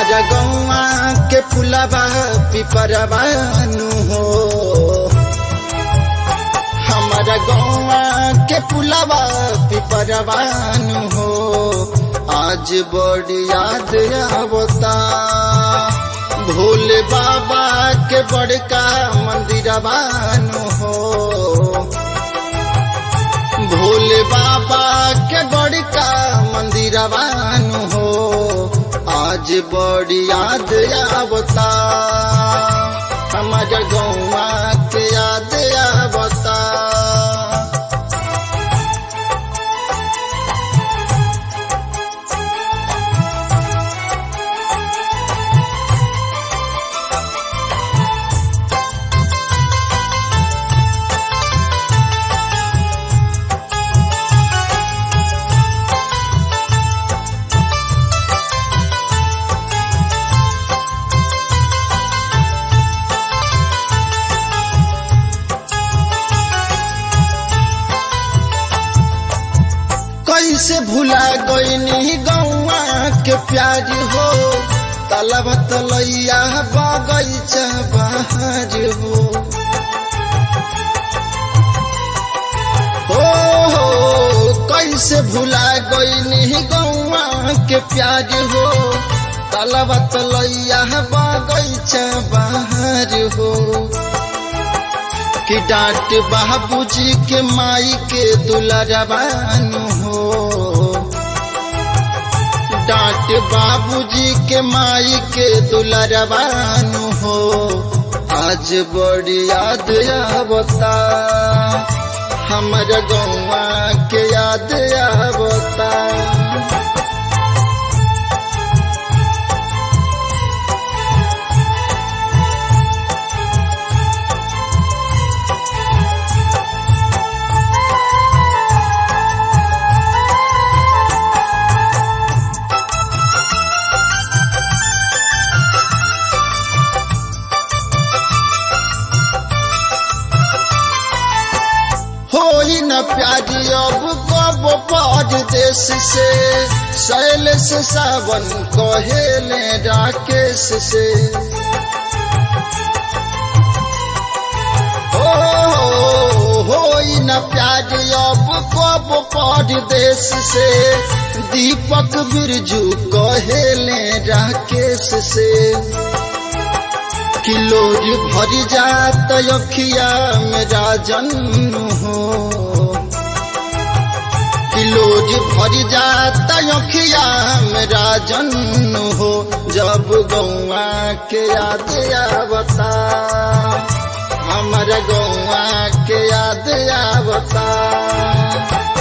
हमारा गौआ के फुलबा पिपरवानु हो हमारा गौआ के फुलबा पिपरवानु हो आज बड़ी याद आवता भोले बाबा के बड़का मंदिरवानु हो भोले बाबा के बड़का मंदिरवानु हो आज बड़ी याद आवता हमारे गौवा के याद आवता कैसे भुला गईनी गौआ के प्यार हो तलब तलैया बगैचा बाहर हो हो हो कैसे भुला गईनी गौआ के प्यार हो तलब तलैया बगैचा बाहर हो कि डांट बाबूजी के माई के दुलरबानु हो डांट बाबूजी के माई के दुलरबानु हो आज बड़ी याद आवता हमर गौवा के याद आवता होई न प्यारी अब कब परदेश से शैल से सावन कहेले राकेश से हो होई न प्यारी अब कब परदेश से दीपक बिरजू कहेले राकेश से किलोर भर जात अखिया मेरा जन्म हो किलोर भर जात अखिया मेरा जन्म हो जब गौआ के याद आवता हमारा गौआ के याद आवता